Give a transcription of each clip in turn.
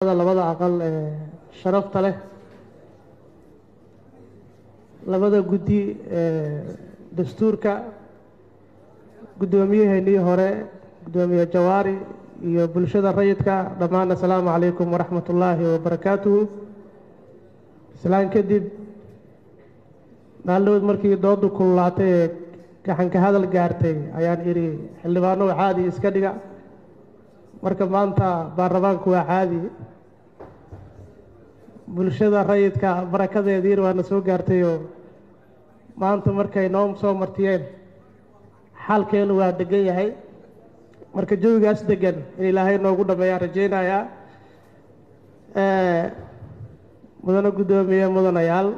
labada aqal ee sharafta leh labada guddi ee dastuurka guddoomiyaheenii hore guddoomiye jawaari iyo bulshada rayidka dhammaan assalaamu calaykum waraxmat ullaahi wabarakaatuhu islaan kadib maaldood markii doodu kululaatay ee gaxanka hadal gaartay ayaan idhi xildhibaano caadi iska dhiga marka maanta baarlamaanku waa caadi bulshada rayidka barakadeediina waana soo gaartayoo maanta markay noo soo martiyeen xaalkeenu waa degan yahay marka jawigaas degan in ilaahay noogu dhammeeyaan rajaynayaa mudane guddoomiye mudanayaal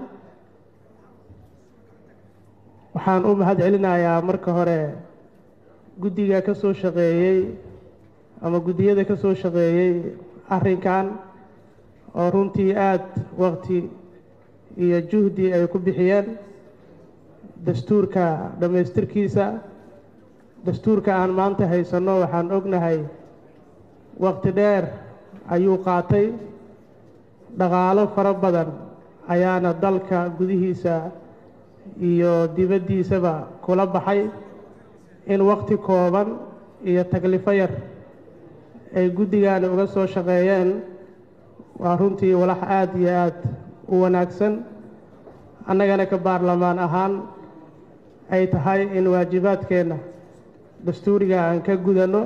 waxaan u mahad celinayaa marka hore guddiga ka soo shaqeeyey ama guddiyada ka soo shaqeeyey arrinkan oo runtii aada waqti iyo juhdi ay ku bixiyeen dastuurka dhammaystirkiisa dastuurka aan maanta haysanno waxaan ognahay waqti dheer ayuu qaatay dhaqaalo fara badan ayaana dalka gudihiisa iyo dibaddiisaba kula baxay in waqti kooban iyo taklifo yar ay guddigaani uga soo shaqeeyeen waa runtii walax aada iyo aada u wanaagsan annagana ka baarlamaan ahaan ay tahay in waajibaadkeenna dastuuriga aan ka gudanno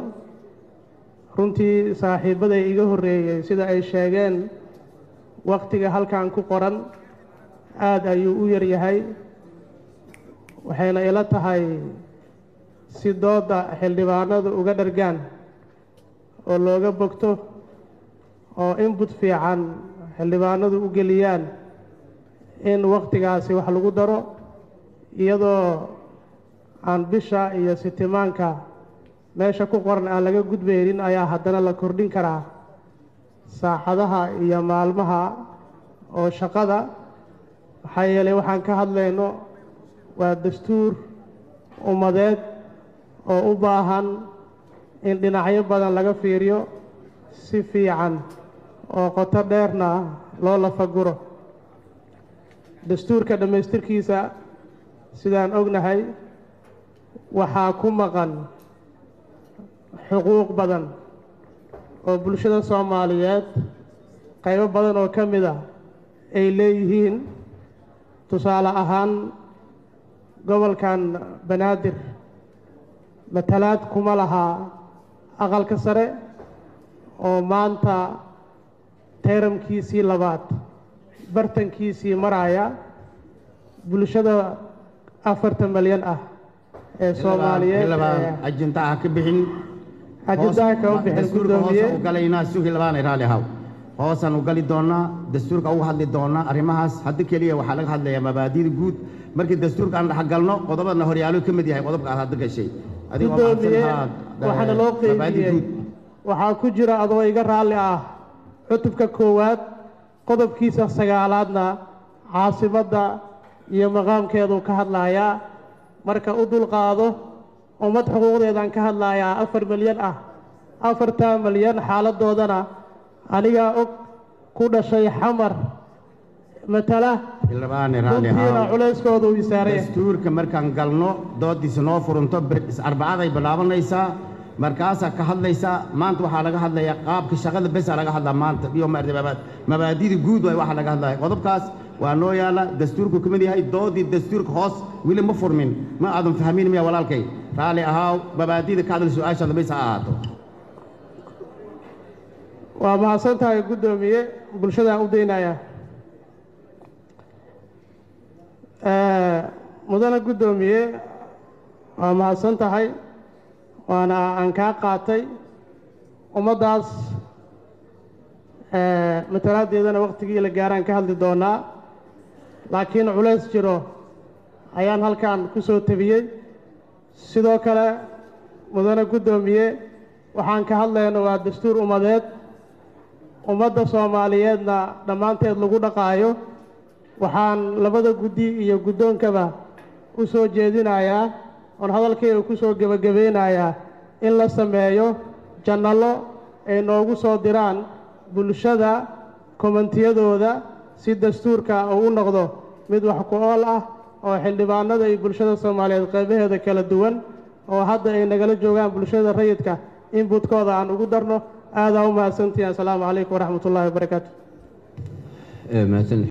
runtii saaxiibbaday iga horreeyey sida ay sheegeen wakhtiga halkan ku qoran aada ayuu u yar yahay waxayna ila tahay si doodda xildhibaanadu uga dhargaan oo looga bogto oo inbut fiican xildhibaanadu u geliyaan in wakhtigaasi wax lagu daro iyadoo aan bisha iyo sitimaanka meesha ku qoran aan laga gudbaynin ayaa haddana la kordhin karaa saacadaha iyo maalmaha oo shaqada maxaa yeelay waxaan ka hadlayno waa dastuur ummadeed oo u baahan in dhinacyo badan laga fiiriyo si fiican oo qoto dheerna loo lafaguro dastuurka dhammaystirkiisa sidaan ognahay waxaa ku maqan xuquuq badan oo bulshada soomaaliyeed qaybo badan oo ka mid a ay leeyihiin tusaale ahaan gobolkan banaadir matalaad kuma lahaa aqalka sare oo maanta tayramkiisii labaad bartankiisii maraya bulshada afartan malyan ah ee soomaaliyeed ajintaha ka bixin ajendaha kama bixin dastuurka guddoomiye hoose u galaynaa sugi labaana raali ahaw hoosaan u gali doonaa dastuurka uga hadli doonaa arrimahaas haddi keliya waxaa laga hadlayaa mabaadi'da guud markii dastuurka aan dhexgalno qodobadna horyaalo ka mid yahay qodobka aad hadda gashay adigoo guddoomiye mahadsan waxaana loo mabaadi' qeybiyey guud waxaa ku jira adoo iga raalli ah cutubka koowaad qodobkiisa sagaalaadna caasimadda iyo maqaamkeeduu ka hadlayaa marka u dulqaado ummad xuquuqdeedaan ka hadlayaa afar milyan ah afartaa milyan xaaladoodana anigaa og ku dhashay xamar matala xildhibaane raali runtiina ahaw culayskooda uu isaaraya dastuurka markaan galno doodiisa noo furanto ber- arbacaday bilaabanaysaa markaasaa ka hadlaysaa maanta waxaa laga hadlayaa qaabka shaqada besaa laga hadlaa maanta iyo maarata mabaad mabaadida guud waay waxaa laga hadlaya qodobkaas waa noo yaala dastuurku ka mid yahay doodii dastuurka hoos weli ma furmin ma aadan fahmin miya walaalkay raali ahaaw mabaadida ka hadal su-aashaada bes ha ahaato waa mahadsan tahay guddoomiye bulshadaan u daynaya mudane guddoomiye waa mahadsan tahay waana aan kaa qaatay ummaddaas matalaadeedana wakhtigii la gaaraan ka hadli doonaa laakiin culays jiro ayaan halkan ku soo tabiyey sidoo kale mudane guddoomiye waxaan ka hadlayno waa dastuur ummadeed ummadda soomaaliyeedna dhammaanteed lagu dhaqaayo waxaan labada guddi iyo guddoonkaba u soo jeedinayaa oon hadalkayga ku soo gebagabeynayaa in la sameeyo jannalo ay noogu soo diraan bulshada kommentiyadooda si dastuurka uu u noqdo mid wax ku ool ah oo xildhibaanada iyo bulshada soomaaliyeed qaybaheeda kala duwan oo hadda ay nagala joogaan bulshada rayidka inbutkooda aan ugu darno aadaa u mahadsantihin assalaamu calaykum waraxmat ullahi wabarakaatu